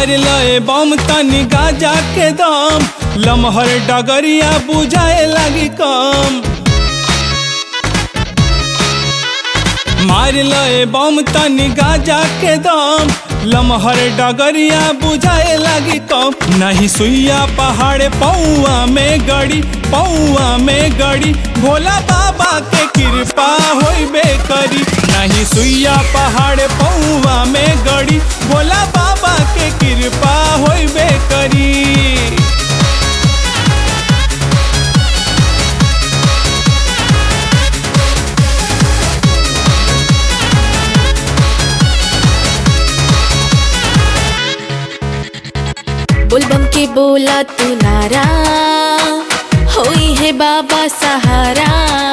मार लए बम तनी गाजा के दम लमहर डगरिया बुझाए लगी कम मार लए बम तनी गाजा के दम लमहर डगरिया बुझाए लगी कम नहीं सुइया पहाड़ पौआ में गड़ी पौआ में गड़ी भोला बाबा के कृपा होइबे करी नहीं सुइया पहाड़ पौआ में गड़ी भोला बाबा के कृपा होइबे करी बुलबम के बोला तू नारा होई है बाबा सहारा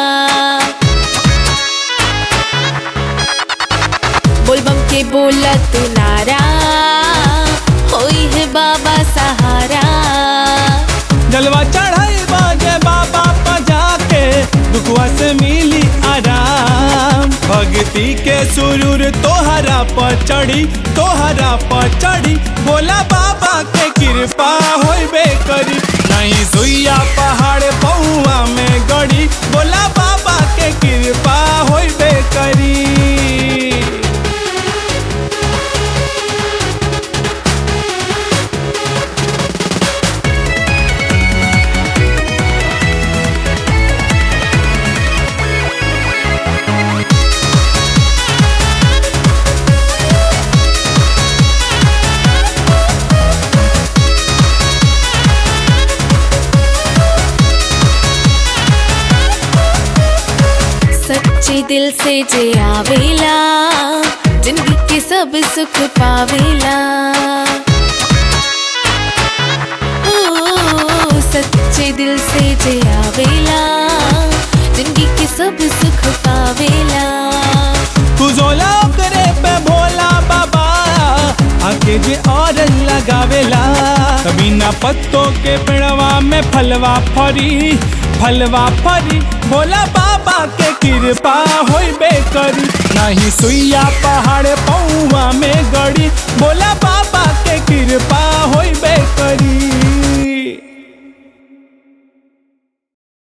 बुलबम के बोला तू नारा होई है बाबा सहारा जलवा चढ़ाई बाजे बाबा पजा के दुखवा से मिली आराम भक्ति के सुरूर तोहरा पर चढ़ी तोहरा पर चढ़ी बोला बाबा के कृपा होइबे करी नहीं सुइया पहाड़ पौआ में गड़ी बोला बाबा के कृपा होइबे करी सच्चे दिल से जे आवेला जिंदगी के सब सुख पावेला ओ, सच्चे दिल से जे आवेला जिंदगी के सब सुख पावेला कुजोला करे पे भोला बाबा आके जे और लगावेला कभी ना पत्तों के पेड़वा में फलवा फरी फलवा फरी भोला बाबा के कृपा होइबे करी नहीं सुइया पहाड़ पौआ में गड़ी भोला बाबा के कृपा होइबे करी